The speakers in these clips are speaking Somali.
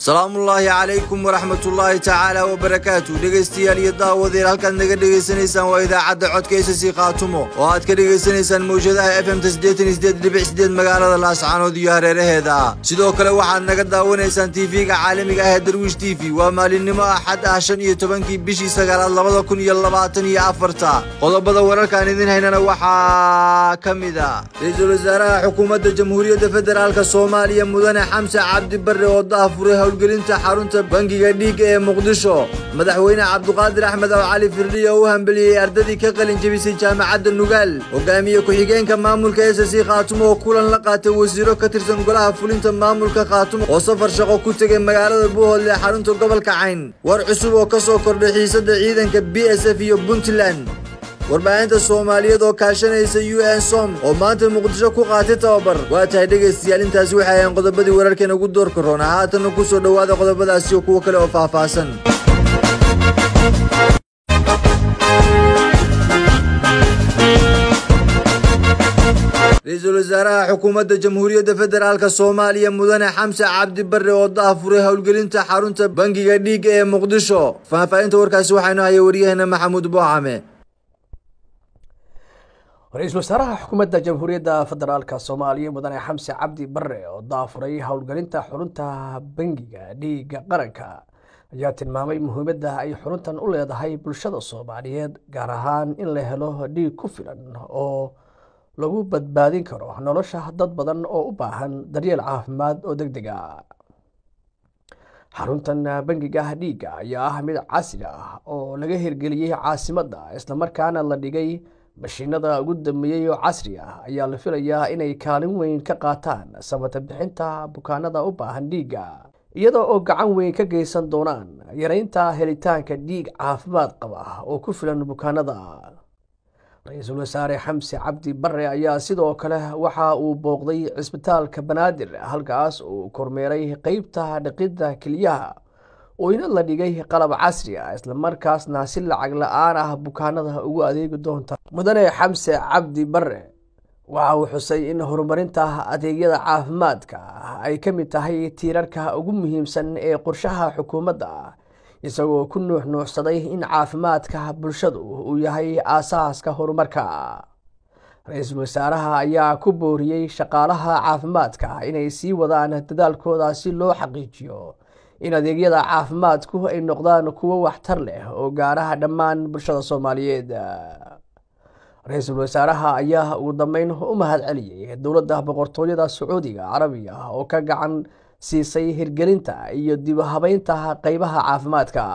salaamullaahi calaykum waraxmatullaahi tacaala wabarakaatu dhegaystayaal iyo daawadeen halkaad naga dhegaysanaysaan waa idaacadda codka ssc khaatumo oo aad ka dhegaysanaysaan mawjadaha f m ta magaalada laascaanood iyo hareeraheeda sidoo kale waxaad naga daawanaysaan tv-ga caalamiga ah ee darwiish t v waa maalinimo axad ah shan iyo tobankii bishii sagaalaad labada kun iyo labaatan iyo afarta qodobada wararkaan idin haynana waxaa ka mid a ra-iisul wasaaraha xukuumadda jamhuuriyadda federaalk soomaaliya mudane xamse cabdi barre oo daafuray howlgelinta xarunta bangiga dhiigga ee muqdisho madaxweyne cabduqaadir axmed oo cali firdhiya oo u hambeliyey ardadii ka qalin jebisay jaamacadda nugaal hogaamiye ku-xigeenka maamulka s c khaatumo oo kulan la qaatay wasiiro ka tirsan golaha fulinta maamulka khaatumo oo safar shaqo ku tegay magaalada buuhoodle ee xarunta gobolka cayn war cusub oo ka soo kordhay xiisadda ciidanka b s f iyo puntland warbaahinta soomaaliyeed oo kaashanaysa u n som oo maanta muqdisho ku qaatay tababar waa tahay dhegaystayaal intaasi waxay ahayn qodobadii wararkeena ugu doorka roona haatanna ku soo dhowaada qodobadaasi iyo kuwo kale oo faahfaahsan ra-iisul wasaaraha xukuumadda jamhuuriyadda federaalk soomaaliya mudane xamse cabdi barre oo daafuray howlgelinta xarunta bangiga dhiigga ee muqdisho faahfaahinta warkaasi waxaynu haya waryaheena maxamuud boocame ra-iisul wasaaraha xukuumadda jamhuuriyadda federaalka soomaaliya mudane xamse cabdi barre oo daafuray howlgelinta xurunta bangiga dhiigga qaranka ayaa tilmaamay muhiimadda ay xuruntan u leedahay bulshada soomaaliyeed gaar ahaan in la helo dhiig ku filan oo lagu badbaadin karo nolosha dad badan oo u baahan daryeel caafimaad oo deg deg a xaruntan bangiga dhiigga ayaa ah mid casri ah oo laga hirgeliyey caasimadda islamarkaana la dhigay mashiinada ugu dambeeyey oo casri ah ayaa la filayaa inay kaalin weyn ka qaataan samata bixinta bukaanada u baahan dhiigga iyadoo oo gacan weyn ka geysan doonaan yareynta helitaanka dhiig caafimaad qaba oo ku filan bukaanada ra-iisul wasaare xamse cabdi barre ayaa sidoo kale waxa uu booqday cisbitaalka banaadir halkaas uu kormeeray qeybta dhiqidda keliyaha oo ina la dhigay qalab casri ah islamarkaasna si lacag la-aan ah bukaanada ugu adeegi doonta mudane xamse cabdi barre waxa uu xusay in horumarinta adeegyada caafimaadka ay ka mid tahay tiirarka ugu muhiimsan ee qorshaha xukuumadda isagoo ku nuux nuuxsaday in caafimaadka bulshadu uu yahay aasaaska horumarka ra-iisul wasaaraha ayaa ku booriyey shaqaalaha caafimaadka inay sii wadaan dadaalkooda si loo xaqiijiyo in adeegyada caafimaadku ay noqdaan kuwo waxtar leh oo gaaraha dhammaan bulshada soomaaliyeed ra-iisul wasaaraha ayaa ugu dambeyn u mahad celiyey dowladda boqortooyada sacuudiga carabiga oo ka gacan siisay hirgelinta iyo dib habeynta qeybaha caafimaadka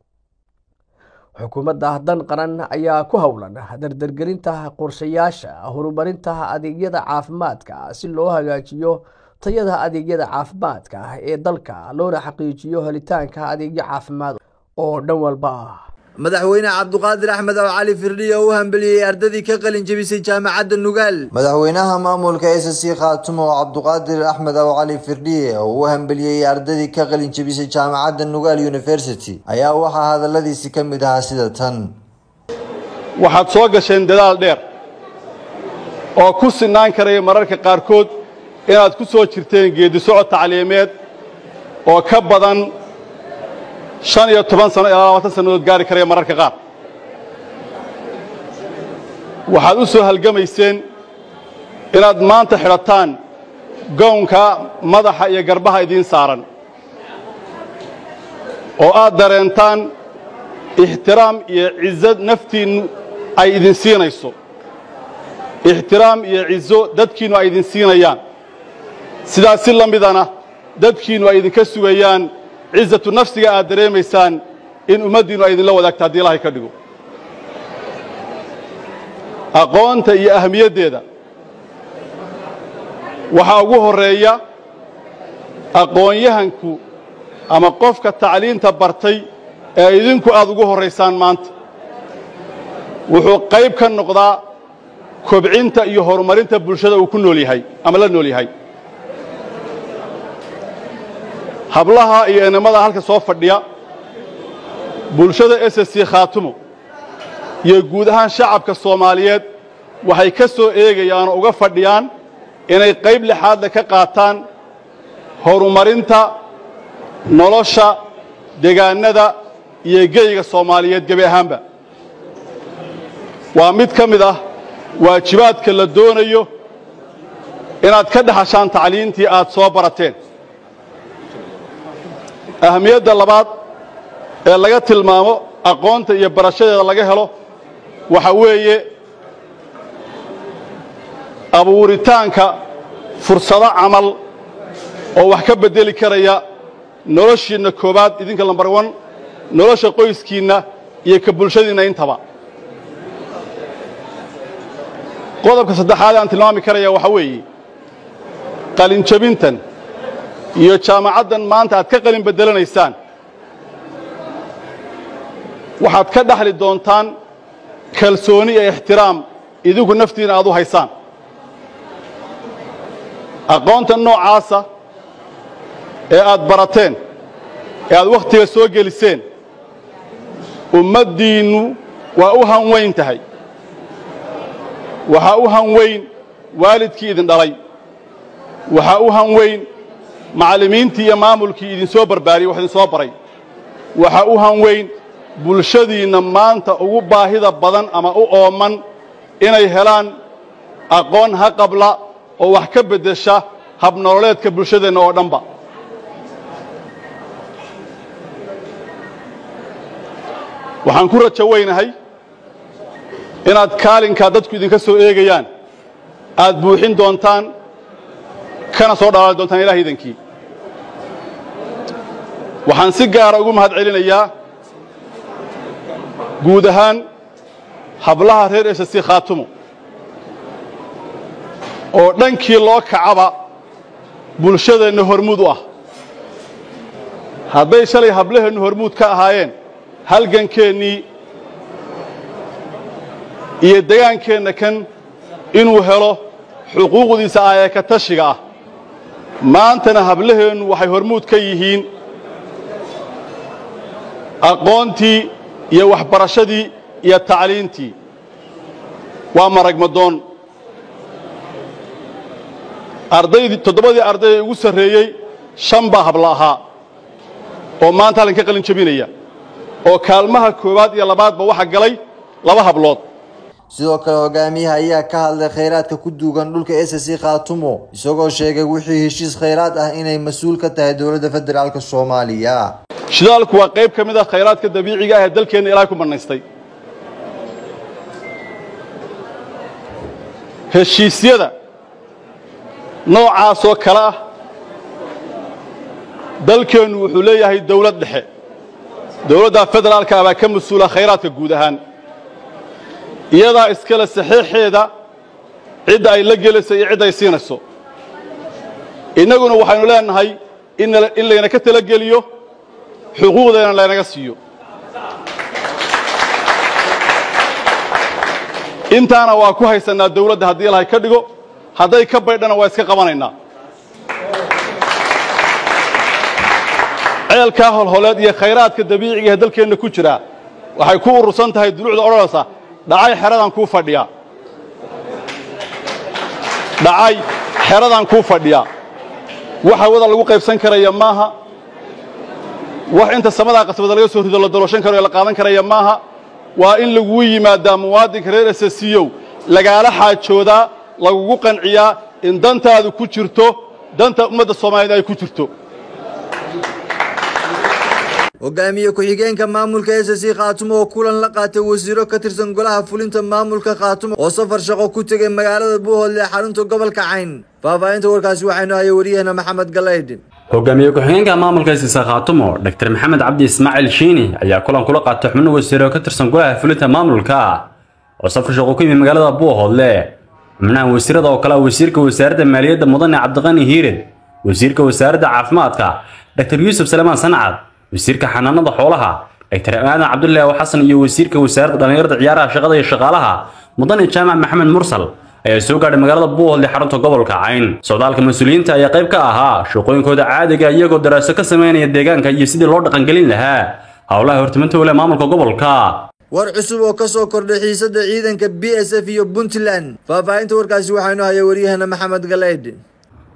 xukuumadda dan qaran ayaa ku howlan dardargelinta qorshayaasha horumarinta adeegyada caafimaadka si loo hagaajiyo tayada adeegyada caafimaadka ee dalka loona xaqiijiyo helitaanka adeegyo caafimaad oo dhan walba ah madaxweyne cabduqaadir axmed oo cali firdhiya oo u hambeliyey ardadii ka qalin jebisay jaamacadda nugaal madaxweynaha maamulka s c khaatumo oo cabduqaadir axmed oo cali firdhiye oo u hambeliyey ardadii ka qalin jebisay jaamacadda nugaal university ayaa waxaa hadaladiisi ka mid ahaa sida tan waxaad soo gasheen dadaal dheer oo ku sinaan karaya mararka qaarkood inaad ku soo jirteen geeddi socod tacliimeed oo ka badan shan iyo toban sano ilaa labaatan sannadood gaari karaya mararka qaar waxaad u soo halgamayseen inaad maanta xidhataan gownka madaxa iyo garbaha idiin saaran oo aad dareentaan ixtiraam iyo cizo naftiinnu ay idin siinayso ixtiraam iyo cizo dadkiinnu ay idin siinayaan sidaas si la midana dadkiinnu ay idinka sugayaan cizatu nafsiga aad dareemaysaan in ummaddiinnu ay idinla wadaagto haddii ilahay ka dhigo aqoonta iyo ahamiyaddeeda waxaa ugu horreeya aqoon-yahanku ama qofka tacliinta bartay ee idinku aad ugu horraysaan maanta wuxuu qayb ka noqdaa kobcinta iyo horumarinta bulshada uu ku nool yahay ama la nool yahay hablaha iyo enamada halka soo fadhiya bulshada s c khaatumo iyo guud ahaan shacabka soomaaliyeed waxay ka soo eegayaan oo uga fadhiyaan inay qayb lixaadle ka qaataan horumarinta nolosha degaannada iyo geyga soomaaliyeed gebi ahaanba waa mid ka mid ah waajibaadka la doonayo inaad ka dhexashaan tacliintii aad soo barateen ahamiyadda labaad ee laga tilmaamo aqoonta iyo barashadeeda laga helo waxa weeye abuuritaanka fursado camal oo wax ka beddeli karaya noloshiinna koowaad idinka lambar wan nolosha qoyskiinna iyo ka bulshadiinna intaba qodobka saddexaad aan tilmaami karaya waxaa weeye qalinjabintan iyo jaamacaddan maanta aad ka qalin beddelanaysaan waxaad ka dhaxli doontaan kalsooni iyo ixtiraam idinku naftiina aad u haysaan aqoonta noocaasa ee aad barateen ee aad wakhtiga soo geliseen ummaddiinnu waa u hanweyn tahay waxaa u hanweyn waalidkii idin dhalay waxaa u hanweyn macallimiintii iyo maamulkii idinsoo barbaariyey wax idinsoo baray waxaa u hanweyn bulshadiinna maanta ugu baahida badan ama u ooman inay helaan aqoon ha qabla oo wax ka beddesha habnololeedka bulshadeenna oo dhanba waxaan ku rajo weynahay inaad kaalinkaa dadku idinka soo eegayaan aad buuxin doontaan kana soo dhalaali doontaan ilaah idankii waxaan si gaara ugu mahad celinayaa guud ahaan hablaha reer esasi khaatumo oo dhankii loo kacaba bulshadeenna hormuud u ah hadday shalay hablaheennu hormuud ka ahaayeen halgankeennii iyo degaankeenna kan inuu helo xuquuqdiisa ayee ka tashiga ah maantana hablaheennu waxay hormuud ka yihiin aqoontii iyo waxbarashadii iyo tacliintii waa maragmadoon ardaydii toddobadii arday ee ugu sarreeyey shan baa habla ahaa oo maanta halkan ka qalin jabinaya oo kaalmaha koowaad iyo labaadba waxa galay laba hablood sidoo kale hogaamiyaha ayaa ka hadlay khayraadka ku duugan dhulka s c khaatumo isagoo sheegay wixii heshiis khayraad ah inay mas-uul ka tahay dowladda federaalk soomaaliya shidaalku waa qayb ka mid ah khayraadka dabiiciga ah ee dalkeenna ilaahay ku bannaystay heshiisyada noocaasoo kale ah dalkeennu wuxuu leeyahay dawlad dhexe dawladda federaalka ah baa ka mas-uula khayraadka guud ahaan iyadaa iskale saxiixeeda cidda ay la gelayso iyo cidda ay siinayso innaguna waxaynu leenahay in layna ka talageliyo xuquuqdeena laynaga siiyo intaana waa ku haysannaa dawladda haddii ilahay ka dhigo hadday ka baydhana waa iska qabanaynaa ceelkaa holholeed iyo khayraadka dabiiciga ee dalkeenna ku jiraa waxay ku urursan tahay dulucda odhanaysa dhacay xeradaan kuu fadhiyaa dhacay xeradaan kuu fadhiyaa waxa wada lagu qaybsan karaya maaha wax inta samadaa qasbada laga soo rido la dalooshan karo ee la qaadan karaya maaha waa in lagugu yimaadaa muwaadinka reer esasiyow lagaala xaajoodaa lagugu qanciyaa in dantaadu ku jirto danta ummadda soomaaliyeed ay ku jirto hogaamiye ku-xigeenka maamulka s c khaatumo oo kulan la qaatay wasiiro ka tirsan golaha fulinta maamulka khaatumo oo safar shaqo ku tegay magaalada buuhoodle ee xarunta gobolka cayn faahfaahinta warkaasi waxaynu hayay waryaheena maxamed galaydhin hogaamiye ku-xigeenka maamulka siisa khaatumo dr maxamed cabdi ismaaciil shiini ayaa kulan kula qaatay xubno wasiiro oo ka tirsan golaha fulinta maamulka oo safar shaqo ku yimid magaalada buuhoodle xubnaha wasiirada oo kale ah wasiirka wasaaradda maaliyadda mudane cabdiqani hiired wasiirka wasaaradda caafimaadka dr yuusuf salmaan sancad wasiirka xanaanada xoolaha dr aadan cabdullaahi xasan iyo wasiirka wasaaradda dhallinyarada ciyaaraha shaqada iyo shaqaalaha mudane jaamac maxamed mursal ayaa soo gaadhay magaalada buuhoodle xarunta gobolka cayn socdaalka mas-uuliyiinta ayaa qayb ka ahaa shaqooyinkooda caadiga iyagoo daraaso ka sameynaya deegaanka iyo sidii loo dhaqangelin lahaa howlaha hortiminta wale maamulka gobolka war cusub oo ka soo kordhay xiisadda ciidanka b s f iyo puntland faahfaahinta warkaasi waxaynu hayay waryaheena maxamed galaydh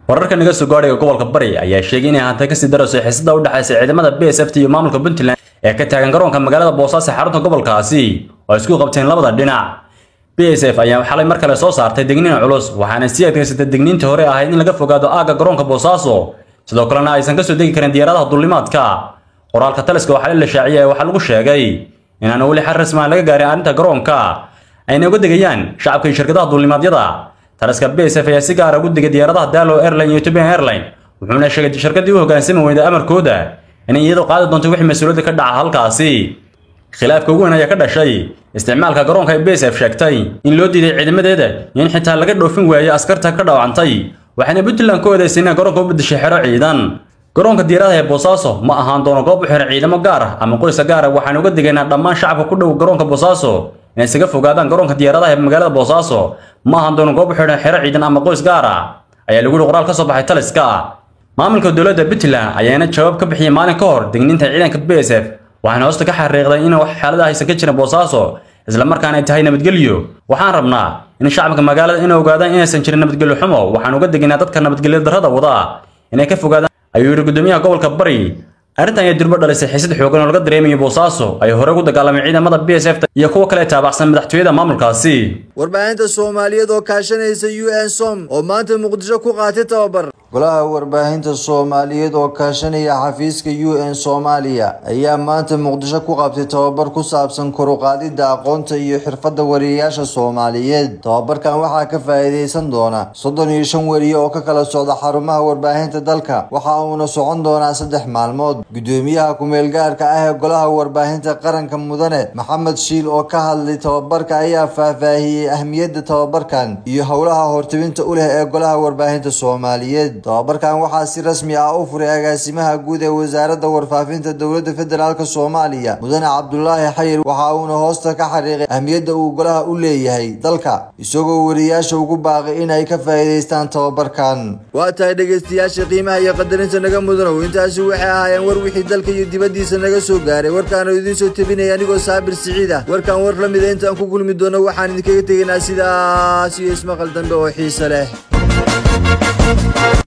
wararka naga soo gaadhaya gobolka bari ayaa sheegay inay hantay kasii darayso xiisada u dhexaysa ciidamada b s f t iyo maamulka puntland ee ka taagan garoonka magaalada boosaaso ee xarunta gobolkaasi oo isku qabteen labada dhinac b s f ayaa xalay mar kale soo saartay degniin culus waxaana sii adkaysatay degniintii hore ahayd in laga fogaado aagga garoonka boosaaso sidoo kalena aysan kasoo degi karin diyaaradaha duulimaadka qoraalka taliska oo xalay la shaaciyay waxaa lagu sheegay inaan weli xal rasmi aan laga gaarin arrinta garoonka ayna uga degayaan shacabka iyo shirkadaha duulimaadyada taliska b s f ayaa si gaara ugu degay diyaaradaha dalo airline iyo ethiopian airline wuxuuna sheegay shirkadii u hoggaansami weyda amarkooda inay iyadu qaadi doonto wixii mas-uuliyadda ka dhaca halkaasi khilaafka ugu weyn ayaa ka dhashay isticmaalka garoonka ay b s f sheegtay in loo diiday ciidamadeeda iyo in xitaa laga dhoofin waayo askarta ka dhaawacantay waxayna puntland ku eedaysay inay garoonka u bedeshay xero ciidan garoonka diyaaradaha ee boosaaso ma ahaan doono goob u xiran ciidamo gaar ah ama qoysa gaar ah waxaan uga digaynaa dhammaan shacabka ku dhow garoonka boosaaso inay isaga fogaadaan garoonka diyaaradaha ee magaalada boosaaso ma ahaan doono goob u xidhan xero ciidan ama qoys gaar ah ayaa lagu yihi qoraal ka soo baxay taliska maamulka dowladda puntland ayaana jawaab ka bixiyay maalin ka hor degniinta ciidanka b s f waxaana hoosta ka xariiqday in wax xaalada haysan ka jirin boosaaso islamarkaana ay tahay nabadgelyo waxaan rabnaa in shacabka magaalada inay ogaadaan inaysan jirin nabadgelyo xumo waxaan uga degaynaa dadka nabadgelyo darrada wada inay ka fogaadaan ayuu yidhi gudoomiyaha gobolka bari arrintan ayaa durbo dhalisay xiisad xoogan oo laga dareemayo boosaaso ay hore ugu dagaalamay ciidamada b s f iyo kuwa kale taabacsan madaxtooyada maamulkaasi warbaahinta soomaaliyeed oo kaashanaysa u n som oo maanta muqdisho ku qaatay tababar golaha warbaahinta soomaaliyeed oo kaashanaya xafiiska u n soomaaliya ayaa maanta muqdisho ku qabtay tababar ku saabsan koruqaadida aqoonta iyo xirfadda wariyayaasha soomaaliyeed tababarkan waxaa ka faa'iidaysan doona soddon iyo shan weriye oo ka kala socda xarumaha warbaahinta dalka waxa uuna socon doonaa saddex maalmood gudoomiyaha ku-meel gaarka ah ee golaha warbaahinta qaranka mudane maxamed shiil oo ka hadlay tababarka ayaa faahfaahiyey ahmiyadda tababarkan iyo howlaha hortibinta u leh ee golaha warbaahinta soomaaliyeed tababarkan waxaa si rasmi ah u furay agaasimaha guud ee wasaaradda warfaafinta dowladda federaalk soomaaliya mudane cabdulaahi xayir waxa uuna hoosta ka xariiqay ahmiyadda uu golaha u leeyahay dalka isagoo wariyaasha ugu baaqay inay ka faa'iidaystaan tababarkan waa tahay dhegaystayaasha qiimaha iyo qadarinta naga mudanow intaasi waxay ahaayeen war wixii dalka iyo dibaddiisa naga soo gaaray warkaanu idiin soo tebinaya anigoo saabir siciid ah warkan war la mida intaan ku kulmi doono waxaan idinkaga tegaynaa sidaas iyo ismaqal dambe oo xiise leh